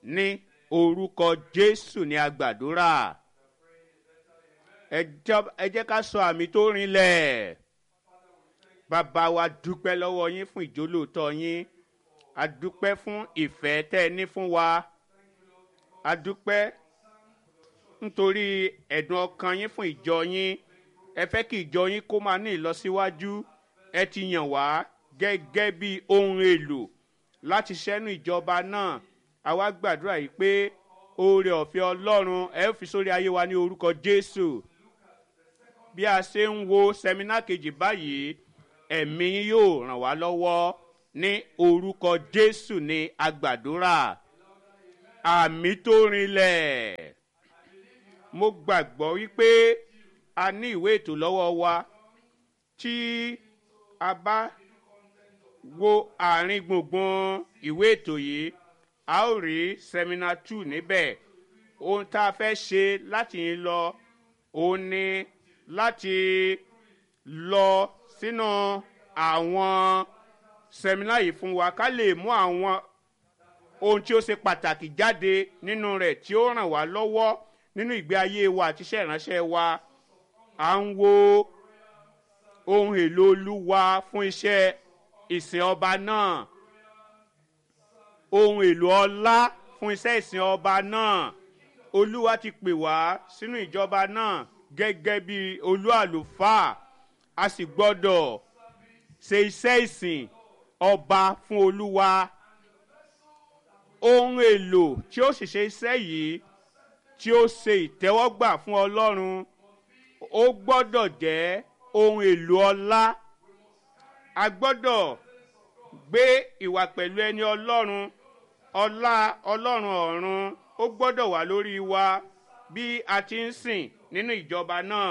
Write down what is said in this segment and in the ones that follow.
ní orúkọ jésù ní agbàdúrà ẹ jọ- ẹ jẹ́ ká sọ àmì tó rinlẹ̀ bàbá wa dúpẹ́ lọ́wọ́ yín fún ìjólóòtọ́ yín a dúpẹ́ fún ìfẹ́ tẹ́ ẹ ní fún wa a dúpẹ́ nítorí ẹ̀dùn ọkàn yín fún ìjọ yín ẹ fẹ́ kí ìjọ yín kó máa ní ìlọsíwájú ẹ ti yàn wá gẹ́gẹ́ bí ohun èlò láti ṣẹ́nu ìjọba náà àwa gbàdúrà yìí pé oore ọ̀fẹ́ ọlọ́run ẹ ó fi sórí ayé wa ní orúkọ jésù bí a ṣe ń wo sẹmínà kejì báyìí ẹ̀mí yín yóò ràn wá lọ́wọ́ ní orúkọ jésù ní agbàdúrà àmì tó rinlẹ̀ mo gbàgbọ́ wípé a ní ìwé ètò lọ́wọ́ wa tí a bá wo àárín gbùngbùn ìwé ètò yìí a ó rí sẹ́mínà two níbẹ̀ ohun tá a fẹ́ ṣe láti yín lọ òun ni láti lọ sínú àwọn sẹ́mínà yìí fún wa ká lè mú àwọn ohun tí ó ṣe pàtàkì jáde nínú rẹ̀ tí ó ràn wá lọ́wọ́ nínú ìgbé ayé wa àti iṣẹ́ ìránṣẹ́ wa à ń wo ohun èlò olúwa fún iṣẹ́ ìsìn ọba náà ohun èlò ọlá fún iṣẹ́ ìsìn ọba náà olúwa ti pè wá sínú ìjọba náà gẹ́gẹ́ bí olú àlùfáà a sì gbọ́dọ̀ ṣe iṣẹ́ ìsìn ọba fún olúwa ohun èlò tí ó sì ṣe iṣẹ́ yìí tí ó ṣe ìtẹ́wọ́gbà fún ọlọ́run ó gbọ́dọ̀ jẹ́ ohun èlò ọlá a gbọ́dọ̀ gbé ìwà pẹ̀lú ẹni ọlọ́run ọlá ọlọ́run ọ̀run ó gbọ́dọ̀ wà lórí wa bí a ti ń sìn nínú ìjọba náà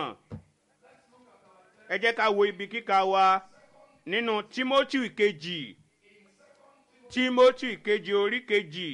ẹ jẹ́ ká wo ibi kíka wa nínú timothy kejì timothy kejì orí kejì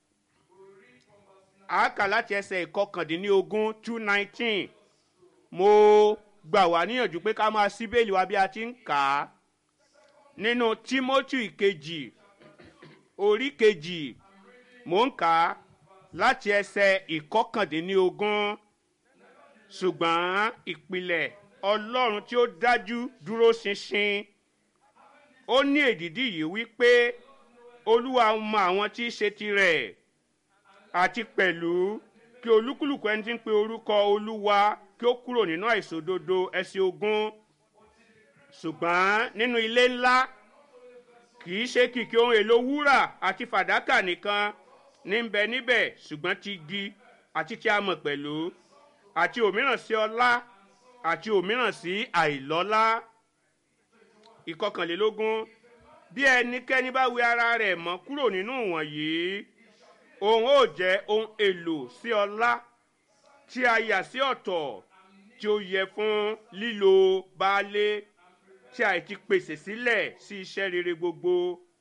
àákà láti ẹsẹ̀ ìkọkàndínlógún two nineteen mo gbà wá níyànjú pé ká máa sí bẹ́ẹ̀lì wa bí a ti ń kà á nínú timothy kejì orí kejì mò ń kà á láti ẹsẹ̀ ìkọkàndínlógún ṣùgbọ́n ìpìlẹ̀ ọlọ́run tí ó dájú dúró ṣinṣin ó ní èdìdí yìí wípé olúwa mọ àwọn tí í ṣe tirẹ̀ àti pẹ̀lú kí olúkúlùkù ẹni tí ń pe orúkọ olúwa kí ó kúrò nínú àìsòdodo ẹsẹ̀ ogun ṣùgbọ́n nínú ilé ńlá kì í ṣe kìkì ohun èlò wúrà àti fàdákà nìkan ní ń bẹ níbẹ̀ ṣùgbọ́n ti igi àti ti amọ̀ pẹ̀lú àti òmíràn sí ọlá àti òmíràn sí àìlọ́lá ìkọkànlélógún bí ẹnikẹ́ni bá wẹ ara rẹ̀ mọ́ kúrò nínú wọ̀nyí òun ó jẹ́ ohun èlò sí ọlá tí a yà sí ọ̀tọ̀ tí ó yẹ fún lílo baálé tí a ti pèsè sílẹ̀ sí iṣẹ́ rere gbogbo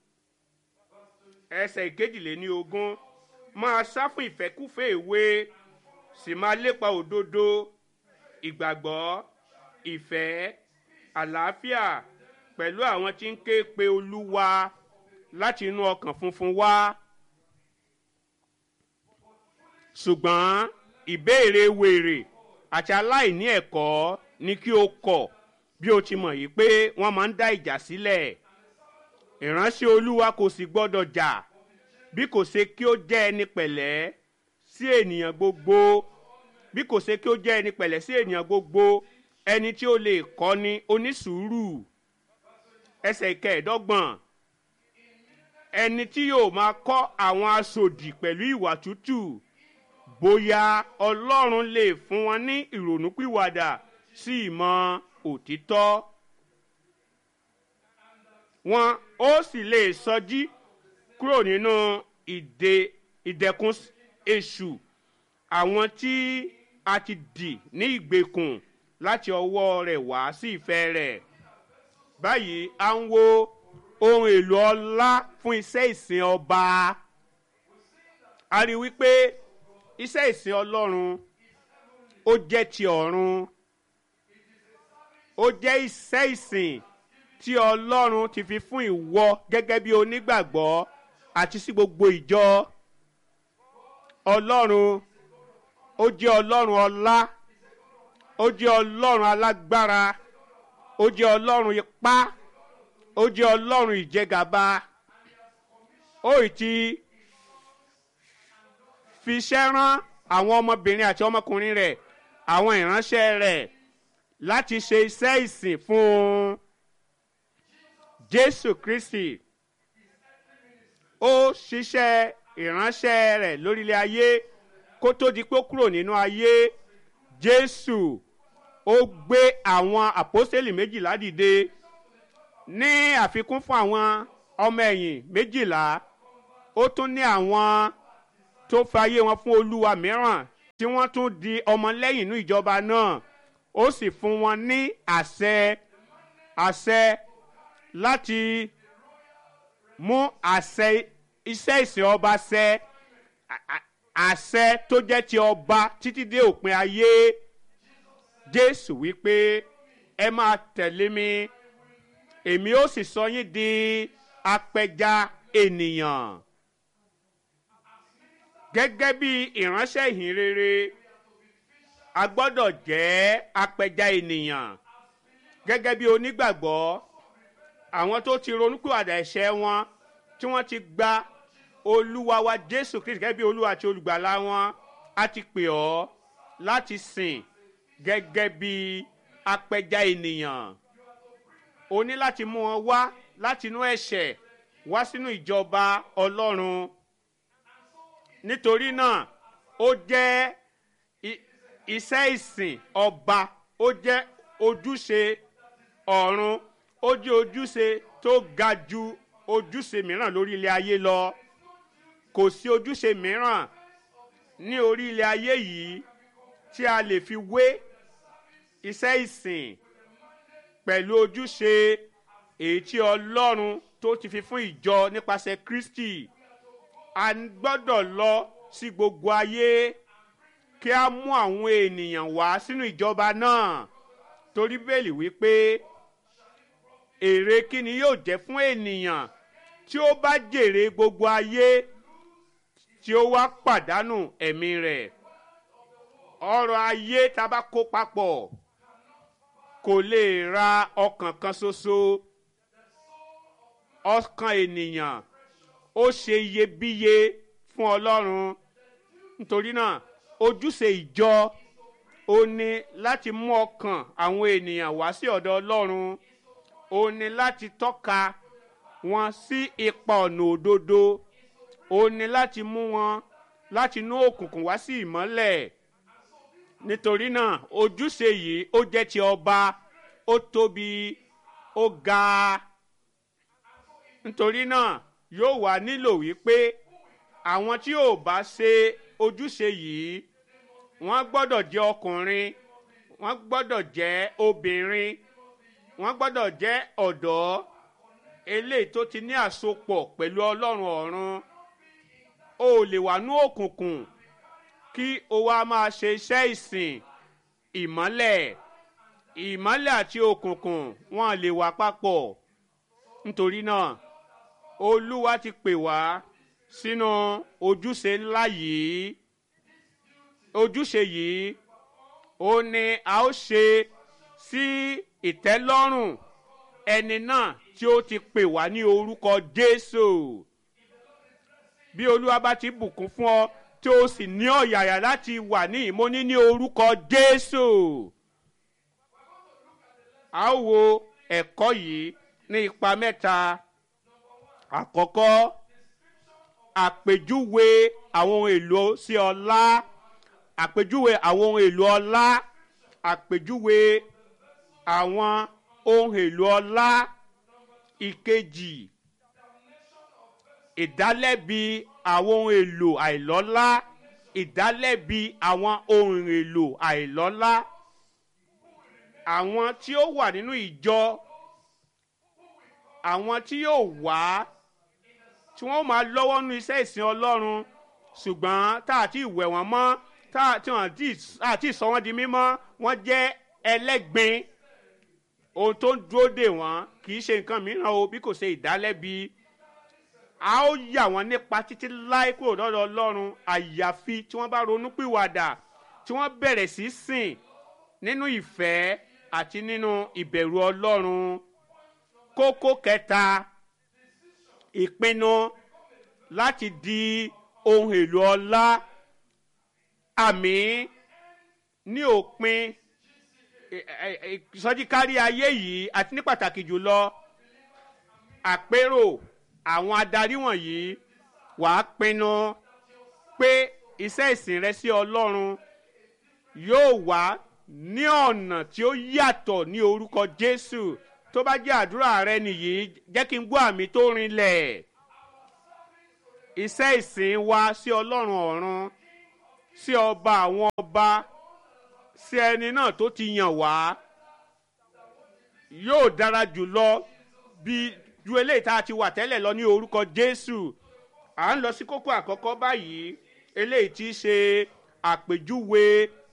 ẹsẹ̀ ìkejìléní ogún máa sá fún ìfẹ́kúfẹ́ ìwé sì máa lépa òdodo ìgbàgbọ́ ìfẹ́ àlàáfíà pẹ̀lú àwọn tí ń ké pe olúwa láti inú ọkàn funfun wá ṣùgbọ́n ìbéèrè wèrè àti aláìní ẹ̀kọ́ ni kí o kọ̀ bí o ti mọ̀ yìí pé wọ́n máa ń dá ìjà sílẹ̀ ìránṣẹ́ olúwa kò sì gbọ́dọ̀ jà bí kò ṣe kí ó jẹ́ ẹni pẹ̀lẹ́ sí ènìyàn gbogbo bí kò ṣe kí ó jẹ́ ẹni pẹ̀lẹ́ sí ènìyàn gbogbo ẹni tí ó lè kọ́ ni onísùúrù ẹsẹ̀ ìkẹẹ̀ẹ́dọ́gbọ̀n ẹni tí yóò máa kọ́ àwọn aṣòdì pẹ̀lú ìwà tútù bóyá ọlọ́run lè fún wọn ní ìrònúpìwàdà sí ìmọ̀ òtítọ́ wọn ó sì lè sọjí kúrò nínú ìdè ìdẹkùn èṣù àwọn tí a ti dì ní ìgbèkùn láti ọwọ́ rẹ̀ wá sí ìfẹ́ rẹ̀ báyìí à ń wo ohun èlò ọlá fún iṣẹ́ ìsìn ọba a rí wípé iṣẹ́ ìsìn ọlọ́run ó jẹ́ ti ọ̀run ó jẹ́ iṣẹ́ ìsìn tí ọlọ́run ti fi fún ìwọ gẹ́gẹ́ bí onígbàgbọ́ àti sí gbogbo ìjọ ọlọ́run ó jẹ́ ọlọ́run ọlá ó jẹ́ ọlọ́run alágbára ó jẹ́ ọlọ́run ipá ó jẹ́ ọlọ́run ìjẹgàba ó ì ti fiṣẹ́ rán àwọn ọmọbìnrin àti ọmọkùnrin rẹ̀ àwọn ìránṣẹ́ rẹ̀ láti ṣe iṣẹ́ ìsìn fún un jésù kristi ó ṣiṣẹ́ ìránṣẹ́ rẹ̀ lórílẹ̀ ayé kó tó di pé ó kúrò nínú ayé jésù ó gbé àwọn àpọ́sẹ̀lì méjìlá dìde ní àfikún fún àwọn ọmọ ẹ̀yìn méjìlá ó tún ní àwọn tó fayé wọn fún olúwa mìíràn tí wọ́n tún di ọmọlẹ́yìn inú ìjọba náà ó sì fún wọn ní àṣẹ àṣẹ láti mú àṣẹ iṣẹ́ ìsìn ọba ṣẹ àṣẹ tó jẹ́ ti ọba títí dé òpin ayé jésù wípé ẹ máa tẹ̀lé mi èmi ó sì sọ yín di apẹja ènìyàn gẹ́gẹ́ bí ìránṣẹ́ ìhìn rere a gbọ́dọ̀ jẹ́ apẹja ènìyàn gẹ́gẹ́ bí onígbàgbọ́ àwọn tó ti ronúpìwàdà ẹ̀ṣẹ̀ wọn tí wọ́n ti gba olúwa wa jésù kristu gẹ́gẹ́ bí olúwa àti olùgbàlà wọn a ti pè ọ́ láti sìn gẹ́gẹ́ bí apẹja ènìyàn o ní láti mú wọn wá láti inú ẹ̀ṣẹ̀ wá sínú ìjọba ọlọ́run nítorí náà ó jẹ́ iṣẹ́ ìsìn ọba ó jẹ́ ojúṣe ọ̀run ó jẹ́ ojúṣe tó ga ju ojúṣe mìíràn lórí ilé ayé lọ kò sí ojúṣe mìíràn ní orí ilé ayé yìí tí a lè fi wé iṣẹ́ ìsìn pẹ̀lú ojúṣe èyí tí ọlọ́run tó ti fi fún ìjọ nípasẹ̀ kristi a gbọ́dọ̀ lọ sí gbogbo ayé kí a mú àwọn ènìyàn wá sínú ìjọba náà torí bẹ́ẹ̀lì wípé èrè kí ni yóò jẹ́ fún ènìyàn tí ó bá jèrè gbogbo ayé tí ó wá pàdánù ẹ̀mí rẹ̀ ọrọ̀ ayé tá a bá kó papọ̀ kò lè ra ọkàn kan ṣoṣo ọkàn ènìyàn ó ṣe iyebíye fún ọlọ́run nítorí náà ojúṣe ìjọ ó ní láti mú ọkàn àwọn ènìyàn wá sí ọ̀dọ̀ ọlọ́run ó ní láti tọ́ka wọn sí ipa ọ̀nà òdodo ó ní láti mú wọn láti inú òkùnkùn wá sí ìmọ́lẹ̀ nítorí náà ojúṣe yìí ó jẹ́ ti ọba ó tóbi ó ga nítorí náà yóò wá nílò wípé àwọn tí ò bá ṣe ojúṣe yìí wọ́n gbọ́dọ̀ jẹ́ ọkùnrin wọ́n gbọ́dọ̀ jẹ́ obìnrin wọ́n gbọ́dọ̀ jẹ́ ọ̀dọ́ eléyìí tó ti ní àsopọ̀ pẹ̀lú ọlọ́run ọ̀run o ò lè wà ní òkùnkùn kí o wá máa ṣe iṣẹ́ ìsìn ìmọ́lẹ̀ ìmọ́lẹ̀ àti òkùnkùn wọn lè wà papọ̀ nítorí náà olúwa ti pè wá sínú ojúṣe ńlá yìí ojúṣe yìí ó ní a ó ṣe sí ìtẹ́lọ́rùn ẹni náà tí ó ti pè wá ní orúkọ jésù bí olúwa bá ti bùkún fún ọ tí ó sì ní ọ̀yàyà láti wà ní ìmọ̀ní ní orúkọ jésù a ó wo ẹ̀kọ́ yìí ní ipa mẹ́ta àkọ́kọ́ àpèjúwe àwọn ohun èlò sí ọlá àpèjúwe àwọn ohun èlò ọlá àpèjúwe àwọn ohun èlò ọlá ìkejì ìdálẹ́bi àwọn ohun èlò àìlọ́lá ìdálẹ́bi àwọn ohun èlò àìlọ́lá àwọn tí ó wà nínú ìjọ àwọn tí yóò wá tí wọ́n máa lọ́wọ́ nínú iṣẹ́ ìsìn ọlọ́run ṣùgbọ́n tá àti ìwẹ̀ wọ́n mọ́ tá àti wọ́n àti ìsọ wọn di mímọ́ wọ́n jẹ́ ẹlẹ́gbin ohun tó ń dúró dè wọ́n kì í ṣe nǹkan mìíràn o bí kò ṣe ìdálẹ́bi a ó yà wọ́n nípa títí láì kúrò lọ́dọ̀ ọlọ́run àyàfi tí wọ́n bá ronú pìwàdà tí wọ́n bẹ̀rẹ̀ sí sìn nínú ìfẹ́ àti nínú ìbẹ̀rù ọlọ́run kókó kẹta ìpinnu láti di ohun èlò ọlá àmì ní òpin ìsọjíkárí ayé yìí àti ní pàtàkì jùlọ àpérò àwọn adarí wọ̀nyí wàá pinnu pé iṣẹ́ ìsìn rẹ sí ọlọ́run yóò wá ní ọ̀nà tí ó yàtọ̀ ní orúkọ jésù tó bá jẹ́ àdúrà rẹ nìyí jẹ́ kí n gbọ́ àmì tó rinlẹ̀ iṣẹ́ ìsìn wa sí ọlọ́run ọ̀run sí ọba àwọn ọba sí ẹni náà tó ti yàn wá yóò dára jùlọ bí ju eléyìí tá a ti wà tẹ́lẹ̀ lọ ní orúkọ jésù à ń lọ sí kókó àkọ́kọ́ báyìí eléyìí tí í ṣe àpèjúwe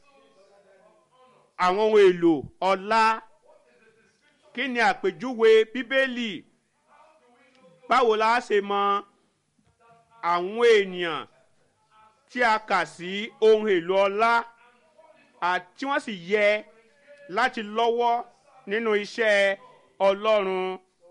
àwọn ohun èlò ọlá kí ni àpèjúwe bíbélì báwo la ṣe mọ àwọn ènìyàn tí a kà sí ohun èlò ọlá àti wọ́n sì yẹ láti lọ́wọ́ nínú iṣẹ́ ọlọ́run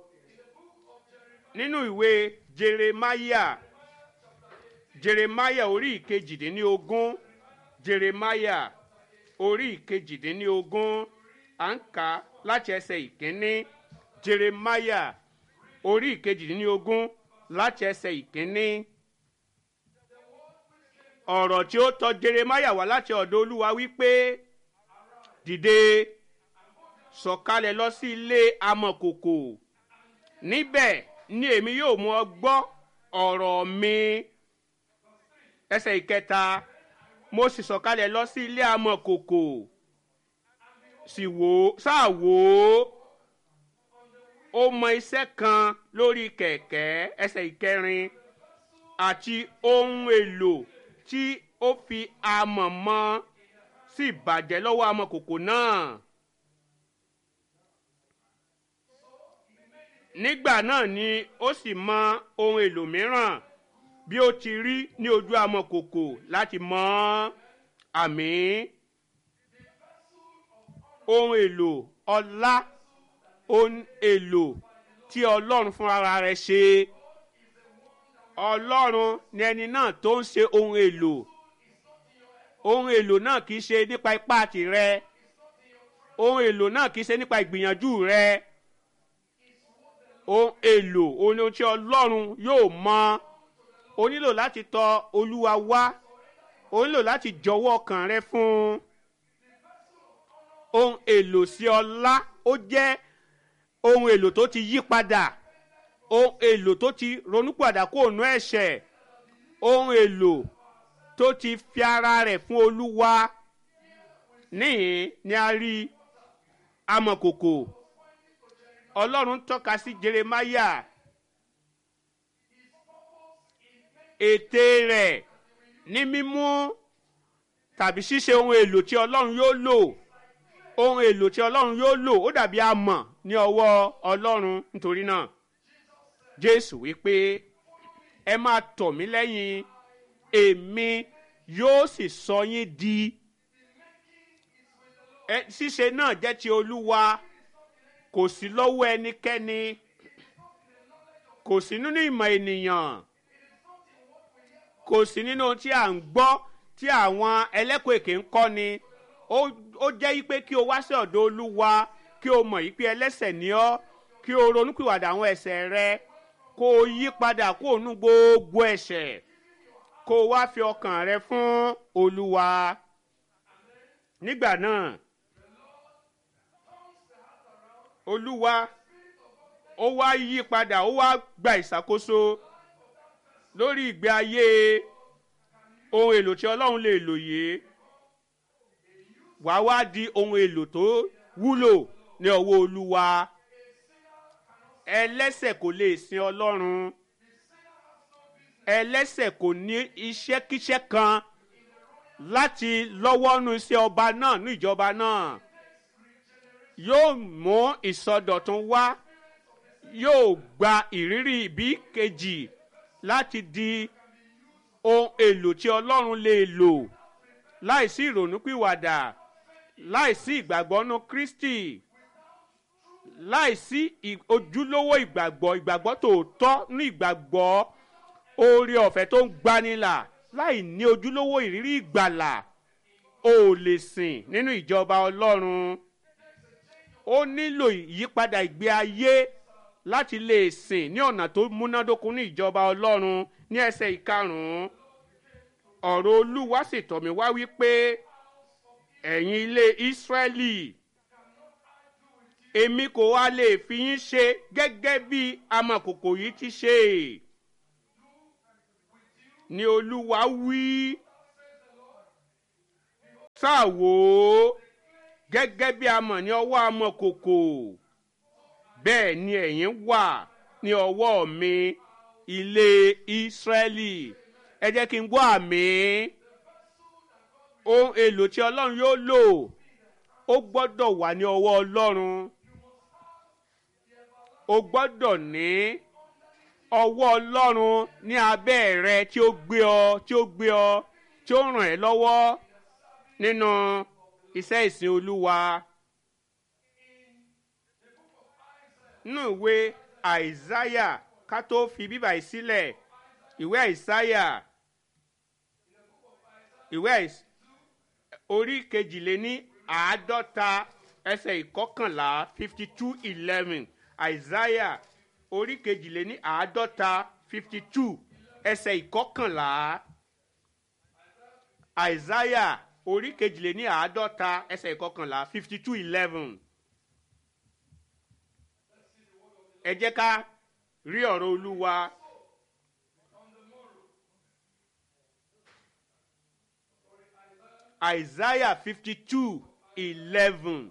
nínú ìwé jeremaya jeremaya orí ìkejìdínlógún jeremaya orí ìkejìdínlógún à ń kà láti ẹsẹ̀ ìkíní jeremaya orí ìkejìdínlógún láti ẹsẹ̀ ìkíní ọ̀rọ̀ tí ó tọ jeremaya wá láti ọ̀dọ̀ olúwa wípé dìde sọ̀kalẹ̀ lọ sí ilé amọ̀kòkò níbẹ̀ ni èmi yóò mú ọ gbọ́ ọ̀rọ̀ mi ẹsẹ̀ ìkẹta mo sì sọ̀kalẹ̀ lọ sí ilé amọ̀kòkò sì wò ó sáà wò ó ó mọ iṣẹ́ kan lórí kẹ̀kẹ́ ẹsẹ̀ ìkẹrin àti ohun èlò tí ó fi amọ̀ mọ́ sì bàjẹ́ lọ́wọ́ amọ̀kòkò náà. nígbà náà ni ó sì mọ ohun èlò mìíràn bí ó ti rí ní ojú amọ̀kòkò láti mọ àmì ohun èlò ọlá ohun èlò tí ọlọ́run fún ara rẹ̀ ṣe ọlọ́run ni ẹni náà tó ń ṣe ohun èlò ohun èlò náà kì í ṣe nípa ipá tirẹ ohun èlò náà kì í ṣe nípa ìgbìyànjú rẹ ohun èlò ohun tí ọlọ́run yóò mọ o nílò láti tọ olúwa wá o nílò láti jọwọ́ ọkàn rẹ fún un ohun èlò sí ọlá ó jẹ́ ohun èlò tó ti yí padà ohun èlò tó ti ronúpìwàdà kó nú ẹ̀ṣẹ̀ ohun èlò tó ti fi ara rẹ̀ fún olúwa níhìn ni a rí amọ̀kòkò ọlọ́run tọ́ka sí jeremaya ète rẹ̀ ní mímú tàbí ṣíṣe ohun èlò tí ọlọ́run yóò lò ohun èlò tí ọlọ́run yóò lò ó dàbí amọ̀ ní ọwọ́ ọlọ́run nítorí náà jésù wípé ẹ máa tọ̀ mí lẹ́yìn èmi yóò sì sọ yín di ṣíṣe náà jẹ́ ti olúwa kò sí lọ́wọ́ ẹnikẹ́ni kò sí nínú ìmọ̀ ènìyàn kò sí nínú ohun tí à ń gbọ́ tí àwọn ẹlẹ́kọ̀ọ́ èké ń kọ́ ni ó jẹ́ pé kí o wá sí ọ̀dọ̀ olúwa kí o mọ̀ yí pé ẹlẹ́sẹ̀ ni ọ́ kí o ronúpìwàdà àwọn ẹ̀sẹ̀ rẹ kó o yí padà kó o nú gbogbo ẹ̀ṣẹ̀ kó o wá fi ọkàn rẹ fún olúwa nígbà náà olúwa ó wá yí padà ó wá gba ìṣàkóso lórí ìgbé ayé ohun èlò tí ọlọ́run lè lò yìí wà wá di ohun èlò tó wúlò ní ọwọ́ olúwa ẹlẹ́sẹ̀ kò lè sin ọlọ́run ẹlẹ́sẹ̀ kò ní iṣẹ́kíṣẹ́ kan láti lọ́wọ́ nu iṣẹ́ ọba náà ní ìjọba náà yóò mú ìsọdọ̀tun wá yóò gba ìrírí ìbí kejì láti di ohun èlò tí ọlọ́run lè lò láìsí ìrònúpìwàdà láìsí ìgbàgbọ́ nú kristi láìsí ojúlówó ìgbàgbọ́ ìgbàgbọ́ tòótọ́ ní ìgbàgbọ́ oore ọ̀fẹ́ tó ń gbanilà láì ní ojúlówó ìrírí ìgbàlà o ò lè sìn nínú ìjọba ọlọ́run ó nílò ìyípadà ìgbé ayé láti lè sìn ní ọ̀nà tó múnádóko ní ìjọba ọlọ́run ní ẹsẹ̀ ìkarùn-ún ọ̀rọ̀ olúwa sì tọ̀ mí wá wípé ẹ̀yin ilé ìsírẹ́lì èmi kò wá lè fi yín ṣe gẹ́gẹ́ bí amọ̀kòkò yìí ti ṣe ni olúwa wí sáà wò ó gẹ́gẹ́ bí amọ̀ ní ọwọ́ amọ̀kòkò bẹ́ẹ̀ ni ẹ̀yin wà ní ọwọ́ mi ilé ìsírẹ́lì ẹ jẹ́ kí n gbọ́ àmì ohun èlò tí ọlọ́run yóò lò ó gbọ́dọ̀ wà ní ọwọ́ ọlọ́run o gbọ́dọ̀ ní ọwọ́ ọlọ́run ní abẹ́ rẹ tí ó gbé ọ tí ó gbé ọ tí ó ràn ẹ́ lọ́wọ́ nínú iṣẹ́ ìsìn olúwa nínú ìwé àìsáyà ká tó fi bíbà yìí sílẹ̀ ìwé àìsáyà ìwé àìsáyà orí kejìléní àádọ́ta ẹsẹ̀ ìkọkànlá fifty two eleven isaiah orí kejìléní àádọ́ta fifty two ẹsẹ̀ ìkọkànlá isaiah orí kejìléní àádọ́ta ẹsẹ̀ ìkọkànlá fifty two eleven ẹ jẹ́ ká rí ọ̀rọ̀ olúwa. Isaiah fifty two eleven.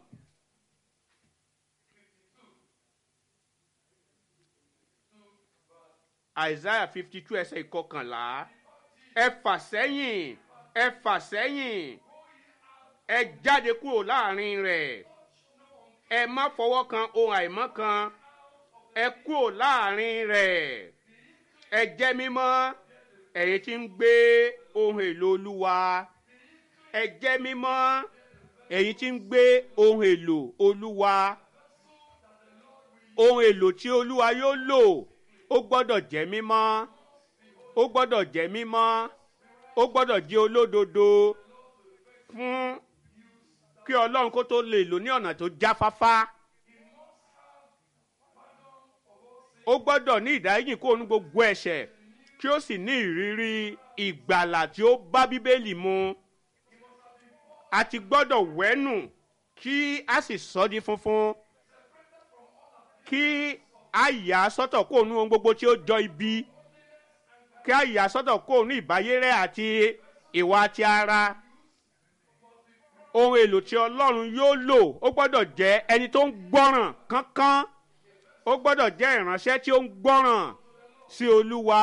Isaiah fifty two ẹsẹ̀ ìkọkànlá ẹ fà sẹ́yìn ẹ fà sẹ́yìn ẹ jáde kúrò láàrin rẹ̀ ẹ má fọwọ́ kan ohun àìmọ́ kan ẹ kúrò láàrin rẹ̀ ẹ jẹ́ mímọ́ ẹ̀yin tí ń gbé ohun èlò olúwa ẹ jẹ́ mímọ́ ẹ̀yin tí ń gbé ohun èlò olúwa ohun èlò tí olúwa yóò lò ó gbọ́dọ̀ jẹ́ mímọ́ ó gbọ́dọ̀ jẹ́ mímọ́ ó gbọ́dọ̀ jẹ́ olódodo fún kí ọlọ́run kó tó lè lò ní ọ̀nà tó jáfáfá ó gbọ́dọ̀ ní ìdáríjìn kó nu gbogbo ẹ̀ṣẹ̀ kí ó sì ní ìrírí ìgbàlà tí ó bá bíbélì mu a ti gbọ́dọ̀ wẹ́nù kí a sì sọ di funfun kí a yà á sọ́tọ̀ kó nu ohun gbogbo tí ó jọ ibi kí a yà á sọ́tọ̀ kó nu ìbáyérẹ́ àti ìwà ti ara ohun èlò tí ọlọ́run yóò lò ó gbọ́dọ̀ jẹ́ ẹni tó ń gbọ́ràn kánkán ó gbọ́dọ̀ jẹ́ ìránṣẹ́ tí ó ń gbọ́ràn sí olúwa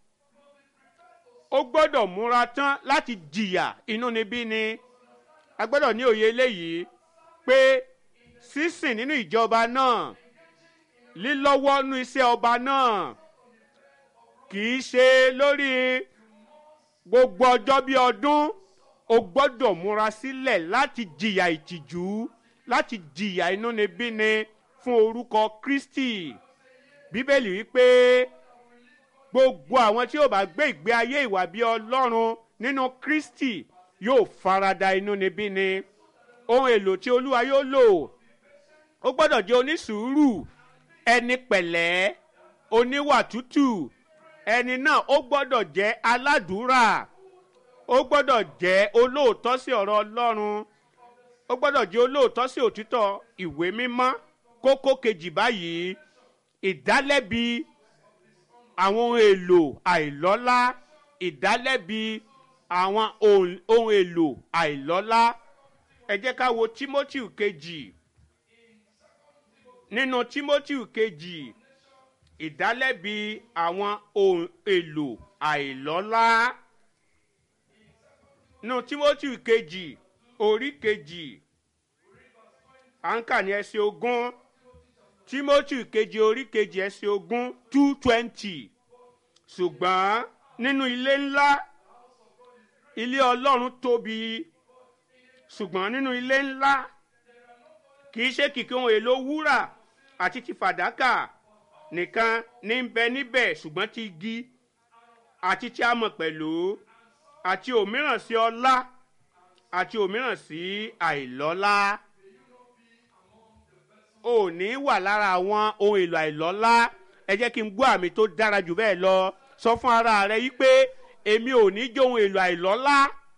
ó gbọ́dọ̀ múra tán láti jìyà inúnibíni. ni a gbọ́dọ̀ ní òye eléyìí pé sísìn nínú ìjọba náà lílọ́wọ́ nú iṣẹ́ ọba náà kì í ṣe lórí gbogbo ọjọ́ bí ọdún o gbọ́dọ̀ múra sílẹ̀ láti jìyà ìtìjú láti jìyà inúnibíni fún orúkọ kristi bíbélì wípé gbogbo àwọn tí yóò bá gbé ìgbé ayé ìwà bí ọlọ́run nínú kristi yóò farada inúnibíni ohun èlò tí olúwa yóò lò ó gbọ́dọ̀ jẹ́ onísùúrù ẹni pẹ̀lẹ́ oníwà tútù ẹni náà ó gbọ́dọ̀ jẹ́ aládùúrà ó gbọ́dọ̀ jẹ́ olóòótọ́ sí ọ̀rọ̀ ọlọ́run ó gbọ́dọ̀ jẹ́ olóòótọ́ sí òtítọ́ ìwé mímọ́ kókó kejì báyìí ìdálẹ́bi àwọn ohun èlò àìlọ́lá ìdálẹ́bi àwọn ohun èlò àìlọ́lá ẹ jẹ́ ká wo timothy kejì nínú timothy kejì ìdálẹ́bi àwọn ohun èlò àìlọ́lá nínú timothy kejì orí kejì à ń kà ní ẹsẹ̀ ogún timothy kejì orí kejì ẹsẹ̀ ogún two twenty ṣùgbọ́n nínú ilé ńlá ilé ọlọ́run tóbi ṣùgbọ́n nínú ilé ńlá kì í ṣe kìkì ohun èlò wúrà àti ti fàdákà nìkan ní ń bẹ níbẹ̀ ṣùgbọ́n ti igi àti ti amọ̀ pẹ̀lú àti òmíràn sí ọlá àti òmíràn sí àìlọ́lá ò ní wà lára àwọn ohun èlò àìlọ́lá ẹ jẹ́ kí n gbọ́ àmì tó dára jù bẹ́ẹ̀ lọ sọ fún ara rẹ yí pé èmi ò ní jẹ́ ohun èlò àìlọ́lá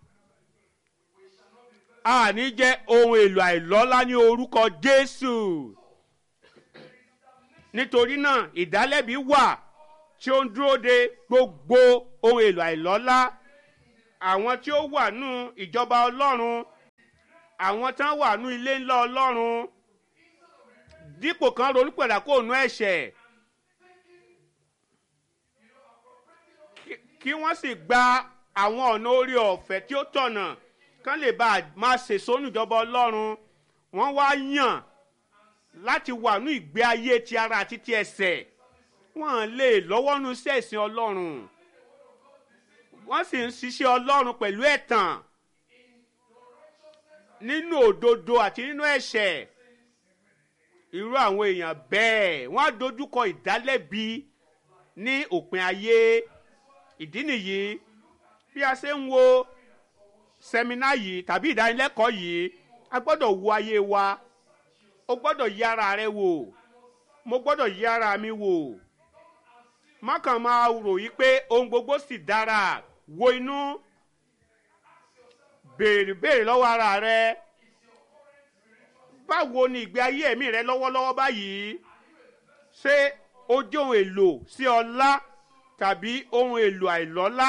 àní jẹ́ ohun èlò àìlọ́lá ní orúkọ jésù nítorí náà ìdálẹ́bi wà tí ó ń dúró de gbogbo ohun èlò àìlọ́lá àwọn tí ó wà nù ìjọba ọlọ́run àwọn tí wọ́n wà nù ilé ńlá ọlọ́run dípò kan ronúpẹ̀dà kó nu ẹ̀ṣẹ̀ kí wọ́n sì gba àwọn ọ̀nà orí ọ̀fẹ́ tí ó tọ̀nà kán lè bá a máa ṣèṣó níjọba ọlọ́run wọ́n wá yàn láti wà ní ìgbé ayé ti ara àti ti ẹsẹ̀ wọ́n lè lọ́wọ́ nu sẹ́ẹ̀sìn ọlọ́run wọ́n sì ń ṣiṣẹ́ ọlọ́run pẹ̀lú ẹ̀tàn nínú òdodo àti nínú ẹ̀ṣẹ̀ irú àwọn èèyàn bẹ́ẹ̀ wọ́n á dojúkọ ìdálẹ́bi ní òpin ayé ìdí nìyí bí a ṣe ń wo sẹmínà yìí tàbí ìdánilẹ́kọ̀ọ́ yìí a gbọ́dọ̀ wo ayé wa o gbọ́dọ̀ yí ara rẹ wò mo gbọ́dọ̀ yí ara mi wò má kàn máa rò yí pé ohun gbogbo sì dára wo inú béèrè béèrè lọ́wọ́ ara rẹ báwo ni ìgbé ayé ẹ̀mí rẹ lọ́wọ́lọ́wọ́ báyìí ṣé ó jẹ́ ohun èlò sí ọlá tàbí ohun èlò àìlọ́lá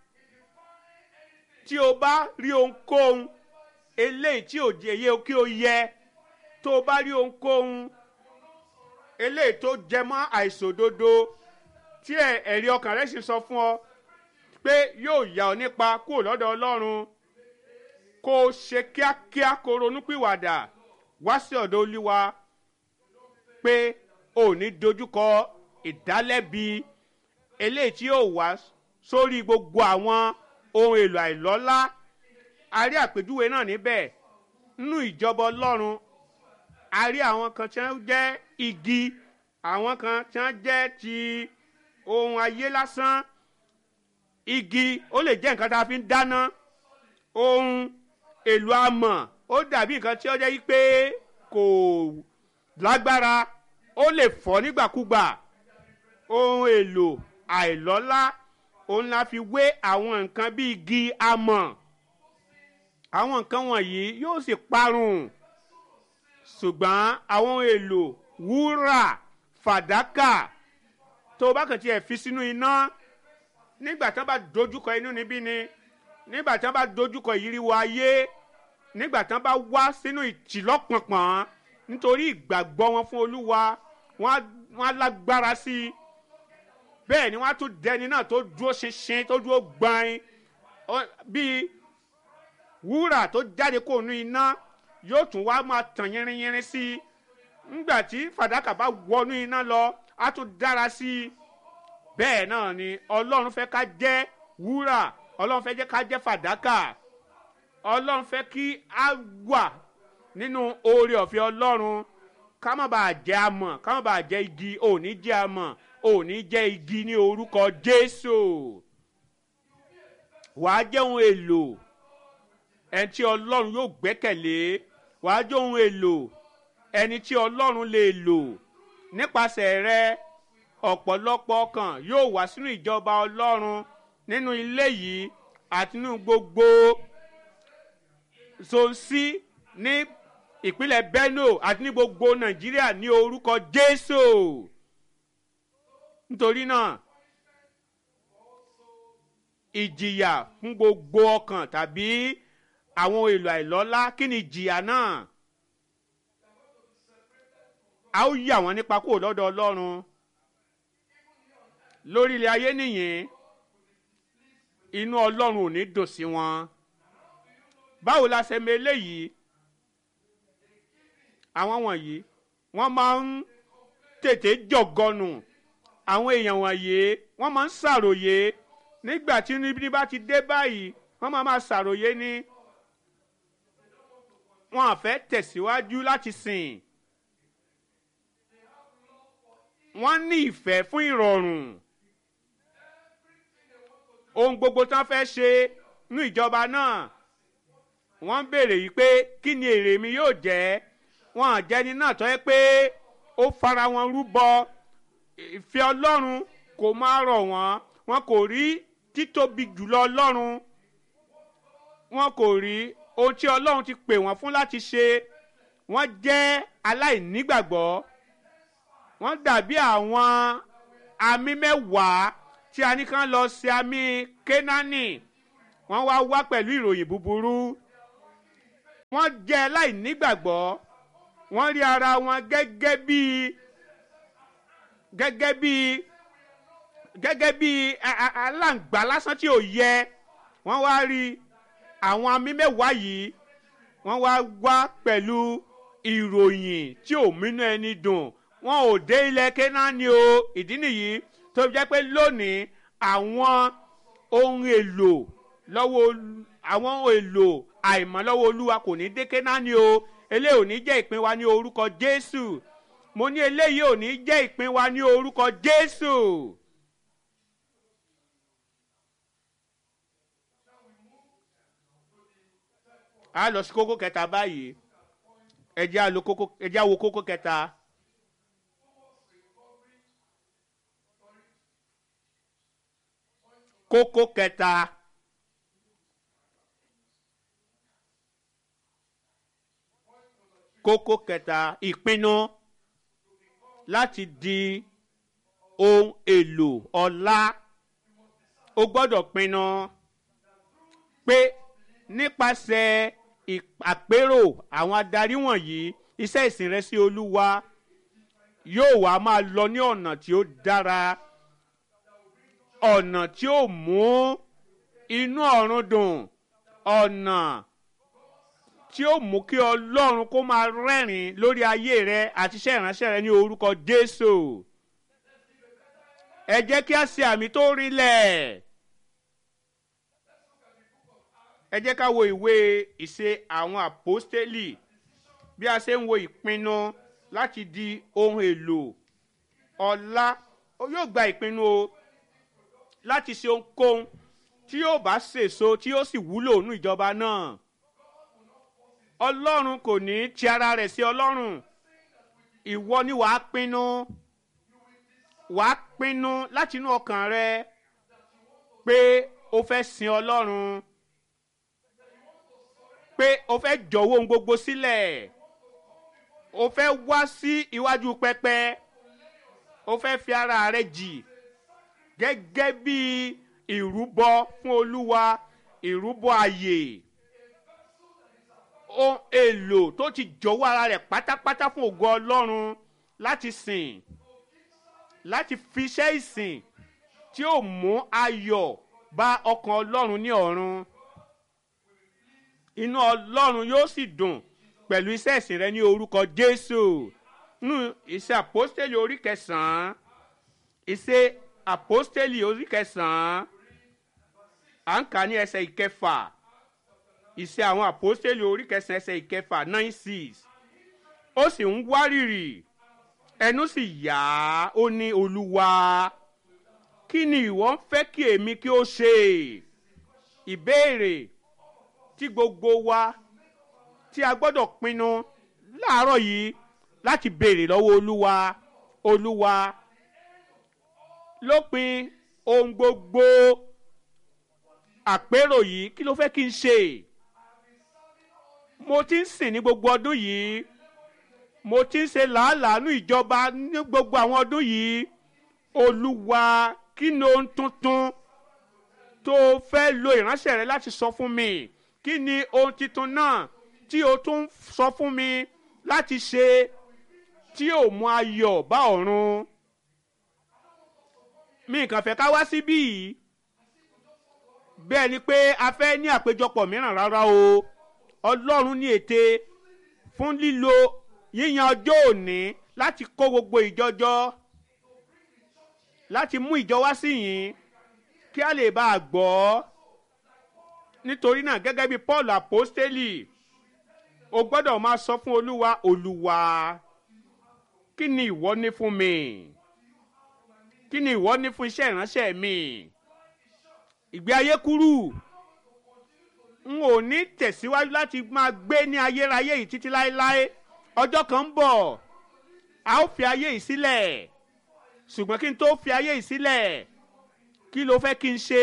tí o bá rí ohunkóhun eléyìí tí ò jẹ́ yẹ kí o yẹ tó o bá rí ohunkóhun eléyìí tó jẹ mọ́ àìṣòdodo tí ẹ̀rí ọkàn rẹ sì sọ fún ọ pé yóò yà ọ nípa kúrò lọ́dọ̀ ọlọ́run kó o ṣe kíákíá kó o ronúpìwàdà wá sí ọ̀dọ̀ olúwa pé o ò ní dojúkọ ìdálẹ́bi eléyìí tí yóò wá sórí gbogbo àwọn ohun èlò àìlọ́lá a rí àpèjúwe náà níbẹ̀ nínú ìjọba ọlọ́run a rí àwọn kan tí wọ́n jẹ́ igi àwọn kan tí wọ́n jẹ́ ti ohun ayé lásán igi ó lè jẹ́ nǹkan tá a fi ń dáná ohun èlò amọ̀ ó dàbí nǹkan tí ó jẹ́ pé kò lágbára ó lè fọ́ nígbàkúgbà ohun èlò àìlọ́lá òun la fi wé àwọn nǹkan bíi igi amọ̀ àwọn nǹkan wọ̀nyí yóò sì parun ṣùgbọ́n àwọn ohun èlò wúrà fàdákà tó o bá kàn tiẹ̀ fi sínú iná nígbà tí wọ́n bá dojúkọ inú níbí ni nígbà tí wọ́n bá dojúkọ ìyíríwó ayé nígbà tí wọ́n bá wá sínú ìtìlọ́pọ̀npọ̀n nítorí ìgbàgbọ́ wọn fún olúwa wọ́n á lágbára sí i bẹ́ẹ̀ ni wọ́n á tún dẹni náà tó dúró ṣinṣin tó dúró gbọ́n bíi wúrà tó jáde kó nu iná yóò tún wá máa tàn yínrínyínrín sí i ńgbà tí fàdákà bá wọnú iná lọ á tún dára sí i bẹ́ẹ̀ náà ni ọlọ́run fẹ́ ká jẹ́ wúrà ọlọ́run fẹ́ jẹ́ ká jẹ́ fàdákà ọlọ́run fẹ́ kí á wà nínú oore ọ̀fẹ́ ọlọ́run ká má bàa jẹ́ amọ̀ ká má bàa jẹ́ igi òní jẹ́ amọ̀ òní jẹ́ igi ní orúkọ jésù wàá jẹ́ ohun èlò ẹni tí ọlọ́run yóò gbẹ́kẹ̀lé wàá jẹ́ ohun èlò ẹni tí ọlọ́run lè lò nípasẹ̀ rẹ ọ̀pọ̀lọpọ̀ ọkàn yóò wá sínú ìjọba ọlọ́run nínú ilé yìí àti nínú gbogbo zonsi ní ìpínlẹ̀ benue àti ní gbogbo nàìjíríà ní orúkọ jésù nítorí náà ìjìyà fún gbogbo ọkàn tàbí àwọn èlò àìlọ́lá kí ni ìjìyà náà a ó yà wọ́n nípa kúrò lọ́dọ̀ ọlọ́run lórí ilẹ̀ ayé nìyẹn inú ọlọ́run ò ní dùn sí wọn báwo la ṣe mọ eléyìí àwọn wọ̀nyí wọ́n máa ń tètè jọ̀gọ́nù àwọn èèyàn wọ̀nyí wọ́n máa ń ṣàròyé nígbà tí níbi bá ti dé báyìí wọ́n máa máa ṣàròyé ní wọn à fẹ́ tẹ̀síwájú láti sìn wọ́n ní ìfẹ́ fún ìrọ̀rùn ohun gbogbo tán fẹ́ ṣe ní ìjọba náà wọ́n béèrè yìí pé kí ni èrè mi yóò jẹ́ wọn àjẹni náà tọ́ ẹ pé ó fara wọn rúbọ ìfẹ́ ọlọ́run kò máa rọ̀ wọ́n wọn kò rí títóbi jùlọ ọlọ́run wọn kò rí ohun tí ọlọ́run ti pè wọ́n fún láti ṣe wọ́n jẹ́ aláìnígbàgbọ́ wọ́n dàbí àwọn àmì mẹ́wàá tí a ní kán lọ sí àmì kénáánì wọ́n wá wá pẹ̀lú ìròyìn búburú wọ́n jẹ́ aláìnígbàgbọ́ wọ́n rí ara wọn gẹ́gẹ́ bíi gẹ́gẹ́ bíi gẹ́gẹ́ bíi aláǹgbá lásán tí ò yẹ wọ́n wá rí àwọn àmì mẹ́wàá yìí wọ́n wá wá pẹ̀lú ìròyìn tí ò mínú ẹni dùn wọn ò dé ilẹ̀ kénáánì o ìdí nìyí tó fi jẹ́ pé lónìí àwọn ohun èlò lọ́wọ́ àwọn ohun èlò àìmọ́ lọ́wọ́ olúwa kò ní dé kénáánì o eléyìí ò ní jẹ́ ìpín wa ní orúkọ jésù mo ní eléyìí ò ní jẹ́ ìpín wa ní orúkọ jésù. a lọ sí kókó kẹta báyìí ẹ jẹ́ àlọ́ kókó ẹ jẹ́ àwọ̀ kókó kẹta. kókó kẹta. kókó kẹta ìpinnu láti di ohun èlò ọlá o gbọ́dọ̀ pinnu pé nípasẹ̀ àpérò àwọn adarí wọ̀nyí iṣẹ́ ìsìn rẹ sí olúwa yóò wá máa lọ ní ọ̀nà tí ó dára ọ̀nà tí ó mú inú ọ̀run dùn ọ̀nà tí ó mú kí ọlọ́run kó máa rẹ́rìn lórí ayé rẹ àti iṣẹ́ ìránṣẹ́ rẹ ní orúkọ jésù ẹ jẹ́ kí a ṣe àmì tó rinlẹ̀ ẹ jẹ́ ká wo ìwé ìṣe àwọn àpọ́stélì bí a ṣe ń wo ìpinnu láti di ohun èlò ọlá yóò gba ìpinnu o láti ṣe ohunkóhun tí yóò bá ṣèso tí yóò sì wúlò nínú ìjọba náà ọlọ́run kò ní ti ara rẹ̀ sí ọlọ́run ìwọ ni wàá pinnu wàá pinnu láti inú ọkàn rẹ pé o fẹ́ sin ọlọ́run pé o fẹ́ jọ̀wọ́ ohun gbogbo sílẹ̀ o fẹ́ wá sí iwájú pẹpẹ o fẹ́ fi ara rẹ jì gẹ́gẹ́ bí ìrúbọ fún olúwa ìrúbọ àyè ohun èlò tó ti jọ̀wọ́ ara rẹ̀ pátápátá fún ògo ọlọ́run láti sìn láti fi iṣẹ́ ìsìn tí ó mú ayọ̀ bá ọkàn ọlọ́run ní ọ̀run inú ọlọ́run yóò sì dùn pẹ̀lú iṣẹ́ ìsìn rẹ ní orúkọ jésù nù ìṣe àpọ́stélì orí kẹsàn-án ìṣe àpọ́stélì orí kẹsàn-án à ń kà ní ẹsẹ̀ ìkẹfà ìṣe àwọn àpọ́stélì orí kẹsàn-án ẹsẹ̀ ìkẹfà nine six ó sì ń wárìrì ẹnu sì yá ó ní olúwa kí ni ìwọ ń fẹ́ kí èmi kí ó ṣe ìbéèrè tí gbogbo wa tí a gbọ́dọ̀ pinnu láàárọ̀ yìí láti béèrè lọ́wọ́ olúwa olúwa lópin ohun gbogbo àpérò yìí kí ló fẹ́ kí n ṣe mo ti ń sìn ní gbogbo ọdún yìí mo ti ń ṣe làálàánú ìjọba ní gbogbo àwọn ọdún yìí olúwa kí ni ohun tuntun tó fẹ́ lo ìránṣẹ́ rẹ láti sọ fún mi kí ni ohun tuntun náà tí o tún sọ fún mi láti ṣe tí ò mú ayọ̀ bá ọ̀run mi kàn fẹ́ ká wá síbí yìí bẹ́ẹ̀ ni pé a fẹ́ ní àpéjọpọ̀ mìíràn rárá o ọlọ́run ní ète fún lílo yíyan ọjọ́ òní láti kó gbogbo ìjọjọ́ láti mú ìjọ wá sí yín kí a lè bá a gbọ́ nítorí náà gẹ́gẹ́ bí paul apostoli o gbọ́dọ̀ máa sọ fún olúwa olúwa kí ni ìwọ ní fún mi kí ni ìwọ ní fún iṣẹ́ ìránṣẹ́ mi ìgbé ayé kúrú n ò ní tẹ̀síwájú láti máa gbé ní ayérayé yìí títí láéláé ọjọ́ kan ń bọ̀ a ó fi ayé yìí sílẹ̀ ṣùgbọ́n kí n tó fi ayé yìí sílẹ̀ kí ló fẹ́ kí n ṣe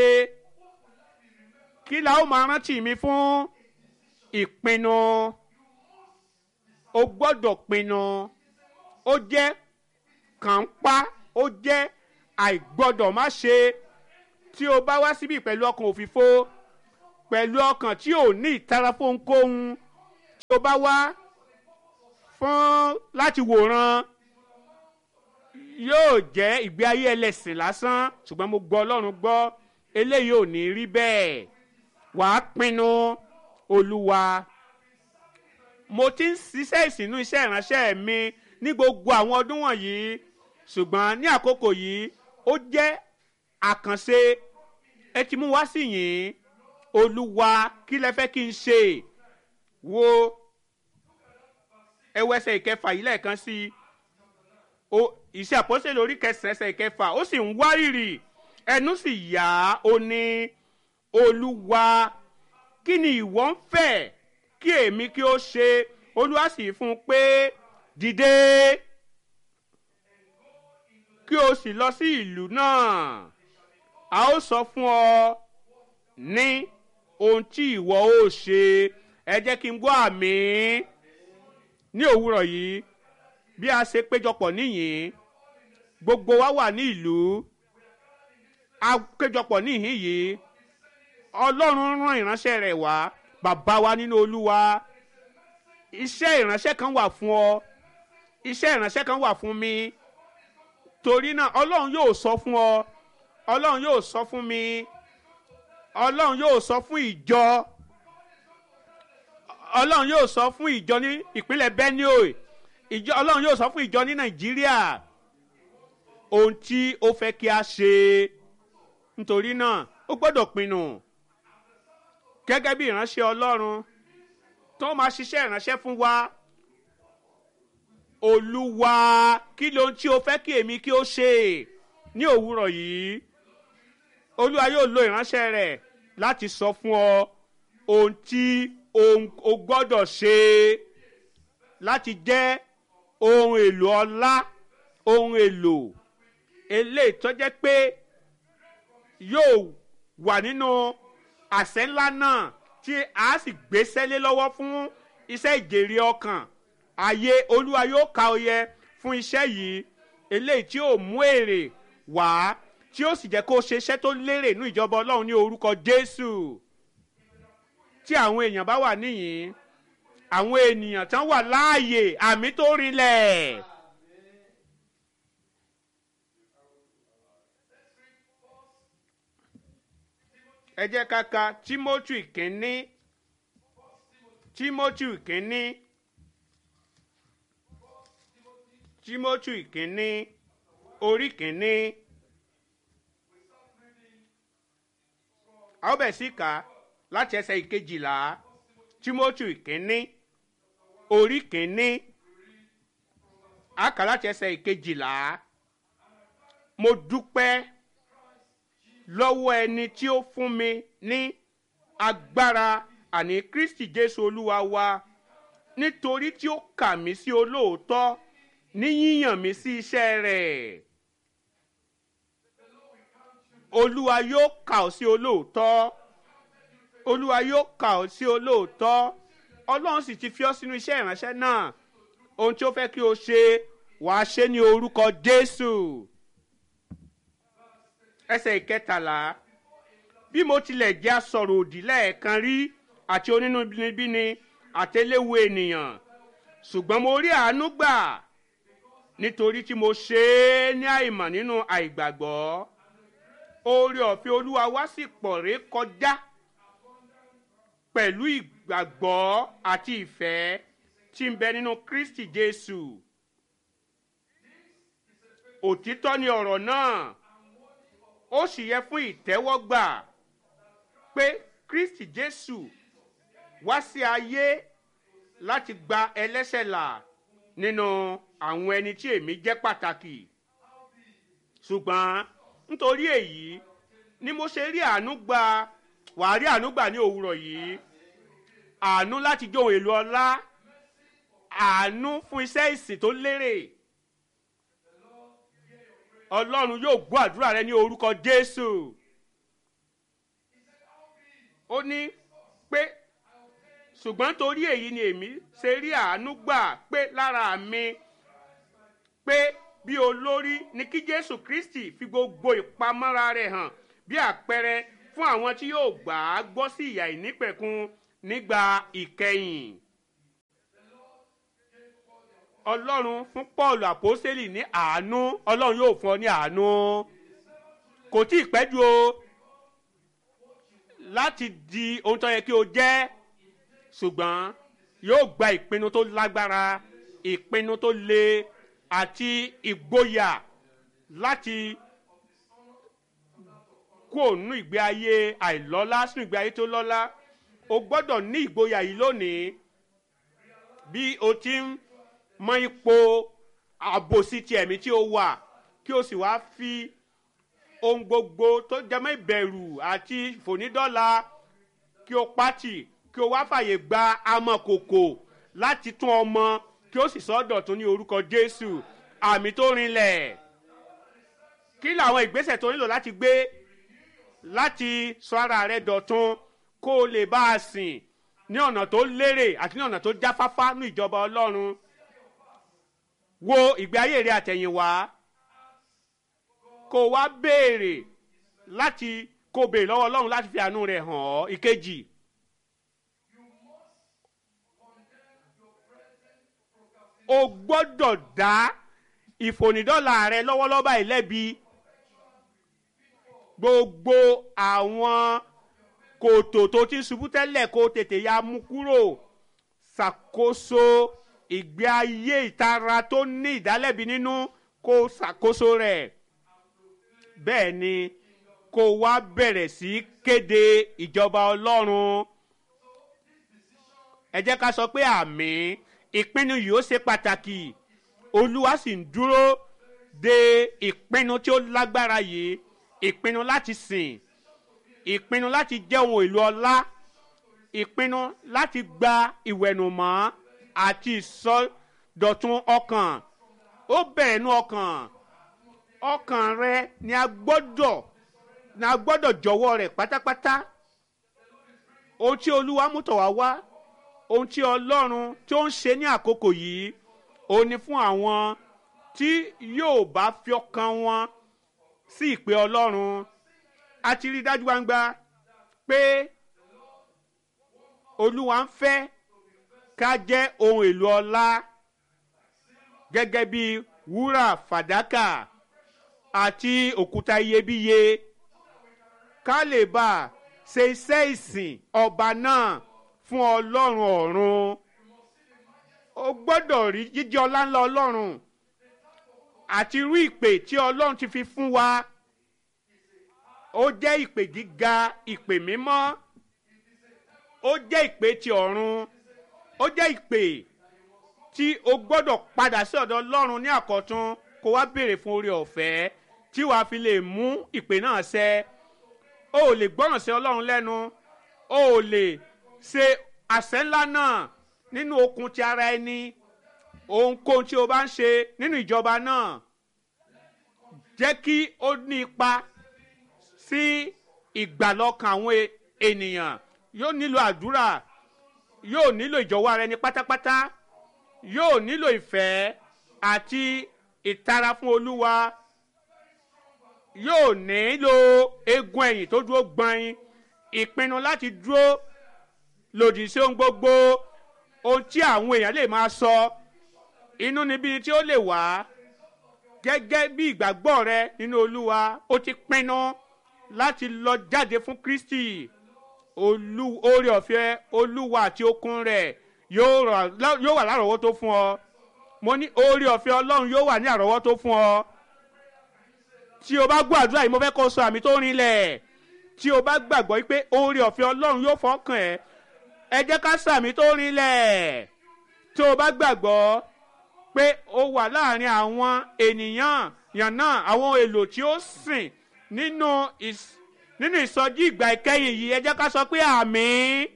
kí la ó máa rántí mi fún ìpinnu o gbọ́dọ̀ pinnu ó jẹ́ kàńpá ó jẹ́ àìgbọ́dọ̀ má ṣe tí o bá wá síbí pẹ̀lú ọkàn òfìfo pẹ̀lú ọkàn tí ò ní ìtara fónkóhun tí o bá wá fún láti wòran yóò jẹ́ ìgbé ayé ẹlẹ́sìn lásán ṣùgbọ́n mo gbọ́ ọlọ́run gbọ́ eléyìí ò ní rí bẹ́ẹ̀ wàá pinnu olúwa mo ti ń ṣiṣẹ́ ìsìnú iṣẹ́ ìránṣẹ́ mi ní gbogbo àwọn ọdún wọ̀nyí ṣùgbọ́n ní àkókò yìí ó jẹ́ àkànṣe ẹ ti mú wá sí yìí olúwa kí lẹ fẹ́ kí n ṣe wo ẹwẹsẹ̀ ìkẹfà yìí lẹ́ẹ̀kan sí i ìṣe àpọ́sẹ̀ lórí kẹsẹ̀ẹsẹ̀ ìkẹfà ó sì ń wárìrì ẹnu sì yá ó ní olúwa kí ni ìwọ ń fẹ́ kí èmi kí ó ṣe olúwa sì fún un pé dìde kí o sì lọ sí ìlú náà a ó sọ fún ọ ní ohun tí ìwọ ó ṣe ẹ jẹ́ kí n gbọ́ àmì ní òwúrọ̀ yìí bí a ṣe péjọpọ̀ níyìn gbogbo wa wà ní ìlú a péjọpọ̀ níhìn yìí ọlọ́run rán ìránṣẹ́ rẹ̀ wá bàbá wa nínú olúwa iṣẹ́ ìránṣẹ́ kan wà fún ọ iṣẹ́ ìránṣẹ́ kan wà fún mi torí náà ọlọ́run yóò sọ fún ọ ọlọ́run yóò sọ fún mi ọlọ́run yóò sọ fún ìjọ ọlọ́run yóò sọ fún ìjọ ní ìpínlẹ̀ benue ìjọ ọlọ́run yóò sọ fún ìjọ ní nàìjíríà ohun tí ó fẹ́ kí a ṣe nítorí náà ó gbọ́dọ̀ pinnu gẹ́gẹ́ bí ìránṣẹ́ ọlọ́run tó máa ṣiṣẹ́ ìránṣẹ́ fún wa olúwa kí ló ń tí o fẹ́ kí èmi kí ó ṣe ní òwúrọ̀ yìí olúwa yóò lo ìránṣẹ́ rẹ̀ láti sọ fún ọ ohun tí o gbọ́dọ̀ ṣe láti jẹ́ ohun èlò ọlá ohun èlò eléyìí tó jẹ́ pé yóò wà nínú àṣẹ ńlá náà tí a sì gbéṣẹ́ lé lọ́wọ́ fún iṣẹ́ ìjèrè ọkàn ayé olúwa yóò ka oyè fún iṣẹ́ yìí eléyìí tí yóò mú èrè wá tí yóò sì jẹ́ kó ṣe iṣẹ́ tó lérè ní ìjọba ọlọ́run ní orúkọ jésù tí àwọn èèyàn bá wà níyìn àwọn ènìyàn tán wà láàyè àmì tó rinlẹ̀. ẹ jẹ́ ká ka timothy kínní timothy kínní timothy kínní orí kínní a ó bẹ̀ sí kà láti ẹsẹ̀ ìkejìlá timothy kínní orí kínní a kà láti ẹsẹ̀ ìkejìlá mo dúpẹ́ lọ́wọ́ ẹni tí ó fún mi ní agbára àní kristi jésù olúwa wa nítorí tí ó kà mí sí olóòótọ́ ní yíyàn mí sí iṣẹ́ rẹ̀ olúwa yóò kà ọ́ sí olóòótọ́ olúwa yóò kà ọ́ sí olóòótọ́ ọlọ́run sì ti fi ọ́ sínú iṣẹ́ ìránṣẹ́ náà ohun tí ó fẹ́ kí o ṣe wàá ṣe ní orúkọ jésù ẹsẹ̀ ìkẹtàlá bí mo tilẹ̀ jẹ́ asọ̀rọ̀ òdì lẹ́ẹ̀kan rí àti onínúbíni àtẹléwu ènìyàn ṣùgbọ́n mo rí àánú gbà nítorí tí mo ṣe é ní àìmọ̀ nínú àìgbàgbọ́ oore ọ̀fẹ́ olúwa wá sì pọ̀ ré kọjá pẹ̀lú ìgbàgbọ́ àti ìfẹ́ tí ń bẹ nínú kristi jésù òtítọ́ ni ọ̀rọ̀ náà ó sì yẹ fún ìtẹ́wọ́gbà pé kristi jésù wá sí ayé láti gba ẹlẹ́sẹ̀ là nínú àwọn ẹni tí èmi jẹ́ pàtàkì ṣùgbọ́n nítorí èyí ni mo ṣe rí àánú gbà wàá rí àánú gbà ní òwúrọ̀ yìí àánú láti jó ohun èlò ọlá àánú fún iṣẹ́ ìsìn tó lérè ọlọ́run yóò gbọ́ àdúrà rẹ ní orúkọ jésù ó ní pé ṣùgbọ́n torí èyí ni èmi ṣe rí àánú gbà pé lára mi pé bí olórí ni kí jésù kristi fi gbogbo ìpamọ́ra rẹ̀ hàn bí àpẹẹrẹ fún àwọn tí yóò gbà á gbọ́ sí ìyà ìnípẹ̀kun nígbà ìkẹyìn ọlọ́run fún paul àpọ́sẹ́lì ní àánú ọlọ́run yóò fún ọ ní àánú kò tí ì pẹ́ jù o láti di ohun tó yẹ kí o jẹ́ ṣùgbọ́n yóò gba ìpinnu tó lágbára ìpinnu tó le àti ìgboyà láti kúrò nínú ìgbé ayé àìlọ́lá sínú ìgbé ayé tó lọ́lá o gbọ́dọ̀ ní ìgboyà yìí lónìí bí o ti ń mọ ipò àbòsí ti ẹ̀mí tí o wà kí o sì wá fi ohun gbogbo tó jẹmọ́ ìbẹ̀rù àti ìfònídọ́la kí o pátì kí o wá fàyè gba amọ̀kòkò láti tún ọmọ kí o sì sọ́dọ̀ tún ní orúkọ jésù àmì tó rinlẹ̀ kí làwọn ìgbésẹ̀ tó nílò láti gbé láti sọ ara rẹ dọ̀tun kó o lè bá a sìn ní ọ̀nà tó lérè àti ní ọ̀nà tó jáfáfá ní ìjọba ọlọ́run wo ìgbé ayé rẹ àtẹ̀yìnwá kó o wá béèrè láti kó o béèrè lọ́wọ́ ọlọ́run láti fi àánú rẹ̀ hàn ọ́ ìkejì. o gbọ́dọ̀ dá ìfònídọ́là rẹ lọ́wọ́lọ́wọ́ báyìí lẹ́bi gbogbo àwọn kòtò tó ti ṣubú tẹ́lẹ̀ kó tètè ya mú kúrò ṣàkóso ìgbé ayé ìtara tó ní ìdálẹ́bi nínú kó ṣàkóso rẹ̀ bẹ́ẹ̀ ni kó wá bẹ̀rẹ̀ sí kéde ìjọba ọlọ́run ẹ jẹ́ ká sọ pé àmì ìpinnu yìí ó ṣe pàtàkì olúwa sì ń dúró de ìpinnu tí ó lágbára yìí ìpinnu láti sìn ìpinnu láti jẹ́ ohun èlò ọlá ìpinnu láti gba ìwẹ̀nùmọ́ àti ìsọdọ̀tun ọkàn ó bẹ̀rẹ̀ nú ọkàn ọkàn rẹ ni a gbọ́dọ̀ ni a gbọ́dọ̀ jọ̀wọ́ rẹ̀ pátápátá ohun tí olúwa mú tọ̀ wá wá ohun tí ọlọ́run tí ó ń ṣe ní àkókò yìí ó ní fún àwọn tí yóò bá fi ọkàn wọn sí ìpè ọlọ́run a ti rí dájú gbangba pé olúwa ń fẹ́ ká jẹ́ ohun èlò ọlá gẹ́gẹ́ bí wúrà fàdákà àti òkúta iyebíye ká lè bá a ṣe iṣẹ́ ìsìn ọba náà fún ọlọ́run ọ̀run o gbọ́dọ̀ rí jíjẹ́ ọlá ńlá ọlọ́run àti irú ìpè tí ọlọ́run ti fi fún wa ó jẹ́ ìpè gíga ìpè mímọ́ ó jẹ́ ìpè ti ọ̀run ó jẹ́ ìpè tí o gbọ́dọ̀ padà sí ọ̀dọ̀ ọlọ́run ní àkọ́tún kó wá béèrè fún oore ọ̀fẹ́ tí wàá fi lè mú ìpè náà ṣẹ o ò lè gbọ́ràn sí ọlọ́run lẹ́nu o ò lè ṣe àṣẹ ńlá náà nínú okun ti ara ẹni ohunkóhun tí o bá ń ṣe nínú ìjọba náà jẹ́ kí ó ní ipa sí ìgbàlọ́kàn àwọn ènìyàn yóò nílò àdúrà yóò nílò ìjọwọ́ ara ẹni pátápátá yóò nílò ìfẹ́ àti ìtara fún olúwa yóò nílò egun ẹ̀yìn tó dúró gbọ̀nyin ìpinnu láti dúró lòdì sí ohun gbogbo ohun tí àwọn èèyàn lè máa sọ inú níbi tí ó lè wá gẹ́gẹ́ bí ìgbàgbọ́ rẹ nínú olúwa ó ti pinnu láti lọ jáde fún kristi olú oore ọ̀fẹ́ olúwa àti okun rẹ̀ yóò wà lárọ̀ọ́wọ́tó fún ọ mo ní oore ọ̀fẹ́ ọlọ́run yóò wà ní àrọ́wọ́tó fún ọ tí o bá gbọ́ àdúrà yìí mo fẹ́ kó o sọ àmì tó rinlẹ̀ tí o bá gbàgbọ́ pé oore ọ̀fẹ́ ọlọ́run yóò fọkàn ẹ̀ ẹ jẹ́ ká sàmì tó rinlẹ̀ tí o bá gbàgbọ́ pé o wà láàrin àwọn ènìyàn yànnà àwọn èlò tí ó sìn nínú ìs- nínú ìsọjí ìgbà ìkẹyìn yìí ẹ jẹ́ ká sọ pé àmì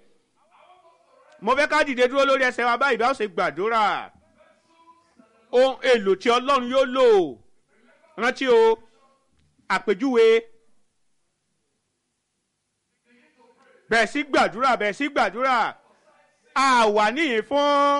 mo fẹ́ ká dìde dúró lórí ẹsẹ̀ wa báyìí bá ó ṣe gbàdúrà ohun èlò tí ọlọ́run yóò lò rántí o àpèjúwe bẹ̀ẹ̀ sí gbàdúrà bẹ̀ẹ̀ sí gbàdúrà a wà níyìn fún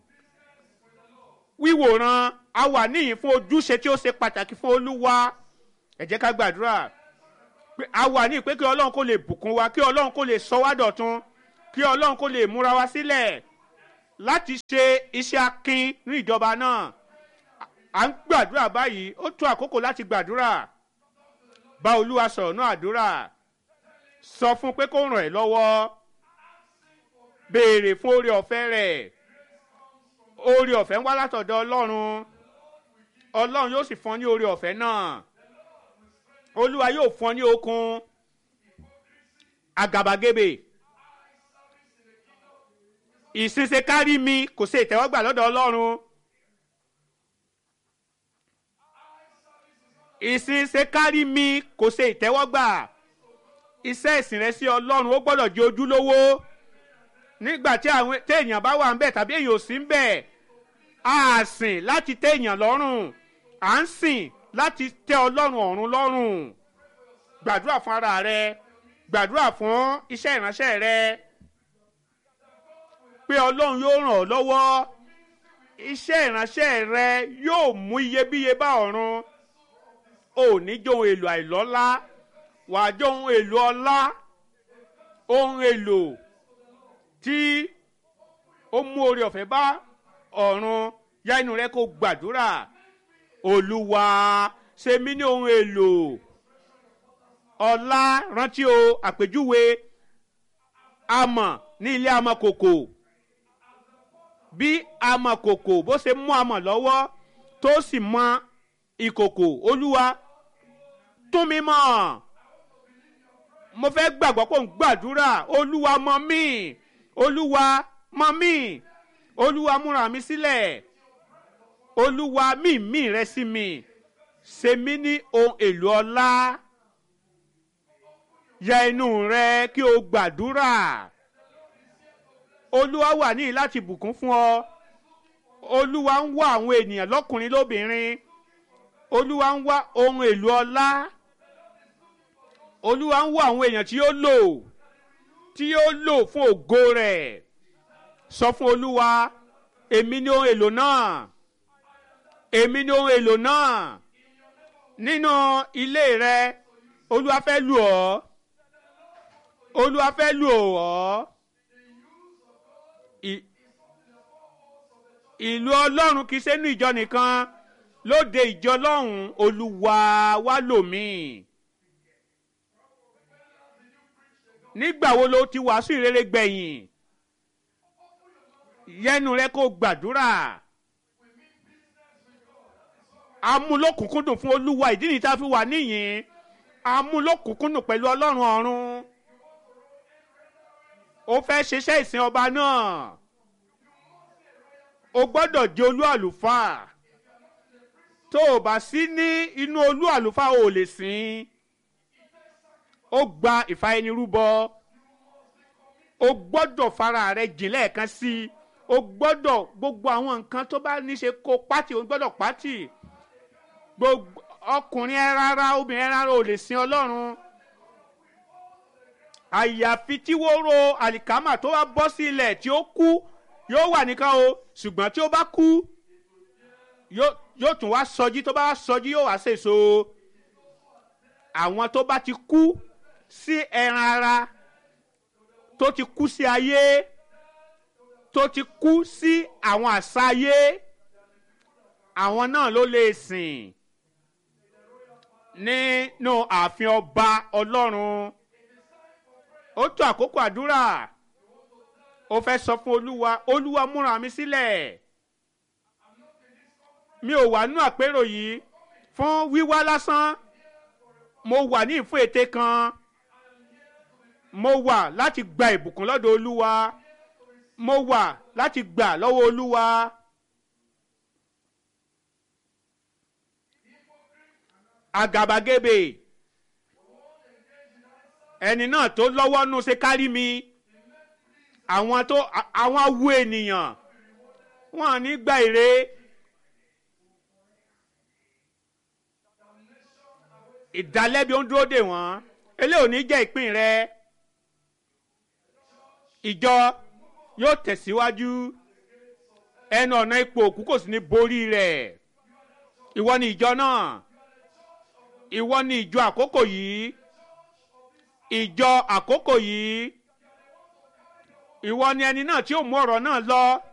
wíwòran a wà níyìn fún ojúṣe tí ó ṣe pàtàkì fún olúwa ẹ jẹ́ ká gbàdúrà pé a wà ní pé kí ọlọ́run kó lè bùkún wa kí ọlọ́run kó lè sọ wá dọ̀tun kí ọlọ́run kó lè múra wa sílẹ̀ láti ṣe iṣẹ́ akin ní ìjọba náà à ń gbàdúrà báyìí ó tó àkókò láti gbàdúrà bá olúwa sọ̀rọ̀ náà àdúrà sọ fún pé kó ràn ẹ́ lọ́wọ́ béèrè fún oore ọ̀fẹ́ rẹ̀ oore ọ̀fẹ́ ń wá látọ̀dọ̀ ọlọ́run ọlọ́run yóò sì fún ọ ní oore ọ̀fẹ́ náà olúwa yóò fún ọ ní okun àgàbàgebè ìṣinṣe kárí mi kò ṣe ìtẹ́wọ́gbà lọ́dọ̀ ọlọ́run ìṣinṣe kárí mi kò ṣe ìtẹ́wọ́gbà iṣẹ́ ìsìn rẹ sí ọlọ́run ó gbọ́dọ̀ jẹ́ ojúlówó nígbà tí àwọn téèyàn bá wà ń bẹ̀ tàbí èèyàn ò sí ń bẹ̀ á sìn láti téèyàn lọ́rùn à ń sìn láti tẹ́ ọlọ́run ọ̀run lọ́rùn gbàdúrà fún ara rẹ gbàdúrà fún iṣẹ́ ìránṣẹ́ rẹ pé ọlọ́run yóò ràn ọ́ lọ́wọ́ iṣẹ́ ìránṣẹ́ rẹ yóò mú iyebíye bá ọ̀run ò ní jó ohun èlò àìlọ́lá wàá jó ohun èlò ọlá ohun èlò tí ó mú oore ọ̀fẹ́ bá ọ̀run yá inú rẹ kó gbàdúrà olúwa ṣe mí ní ohun èlò ọlá rántí o àpèjúwe amọ̀ ní ilé amọ̀kòkò bí amọ̀kòkò bó ṣe mú amọ̀ lọ́wọ́ tó sì mọ ìkòkò olúwa tún mi mọ̀ mo fẹ́ gbàgbọ́ pé òun gbàdúrà olúwa mọ̀ mí olúwa mọ̀ mí olúwa múra mi sílẹ̀ olúwa mímí rẹ sí mi ṣe mí ní ohun èlò ọlá ya inú rẹ kí o gbàdúrà olúwa wà níyì láti bùkún fún ọ olúwa ń wá àwọn ènìyàn lọ́kùnrin lóbìnrin olúwa ń wá ohun èlò ọlá olúwa ń wá àwọn èèyàn tí yóò lò tí yóò lò fún ògo rẹ̀ sọ fún olúwa èmi ni ohun èlò náà èmi ni ohun èlò náà nínú ilé rẹ olúwa fẹ́ lù ọ́ olúwa fẹ́ lù ọ́ I- ìlú ọlọ́run kì í ṣe nínú ìjọ nìkan lóde ìjọ lọ́hùn olúwa wá lò mí. nígbà wo ló ti wàásù ìrere gbẹ̀yìn yẹnu rẹ kó gbàdúrà amúlòkùnkúndùn fún olúwa ìdí nìyí tá a fi wà níyìn amúlòkùnkúndùn pẹ̀lú ọlọ́run ọ̀run ó fẹ́ ṣiṣẹ́ ìsìn ọba náà o gbọ́dọ̀ jẹ́ olú àlùfáà tó o bá sí ní inú olú àlùfáà o ò lè sìn ó gba ìfàyẹnirúbọ o gbọ́dọ̀ fara rẹ jìn lẹ́ẹ̀kan sí i o gbọ́dọ̀ gbogbo àwọn nǹkan tó bá ní ṣe kó pátì o gbọ́dọ̀ pátì gbogbo ọkùnrin ẹ rárá obìnrin ẹ rárá ò lè sin ọlọ́run àyàfi tí wóró àlìkámà tó bá bọ́ sí ilẹ̀ tí ó kú yóò wà nìkan o ṣùgbọ́n tí ó bá kú yóò yóò tún wá sọjí tó bá wá sọjí yóò wá sèso àwọn tó bá ti kú sí ẹran ara tó ti kú sí ayé tó ti kú sí àwọn àṣà ayé àwọn náà ló lè sìn nínú ààfin ọba ọlọ́run ó tó àkókò àdúrà ó fẹ́ sọ fún olúwa olúwa múra mi sílẹ̀ mi ò wà nú àpérò yìí fún wíwá lásán mo wà ní ìfún ète kan mo wà láti gba ìbùkún lọ́dọ̀ olúwa mo wà láti gbà lọ́wọ́ olúwa. àgàbàgebè ẹni náà tó lọ́wọ́ nù ṣe kárí mi àwọn tó àwọn awu ènìyàn wọn à ní gba èrè ìdálẹ́bi ó ń dúró dè wọ́n eléyìí ò ní jẹ́ ìpín rẹ ìjọ yóò tẹ̀síwájú ẹnu ọ̀nà ipò òkú kò sì ní borí rẹ̀ ìwọ ni ìjọ náà ìwọ ni ìjọ àkókò yìí ìjọ àkókò yìí ìwọ ni ẹni náà tí ó mú ọ̀rọ̀ náà lọ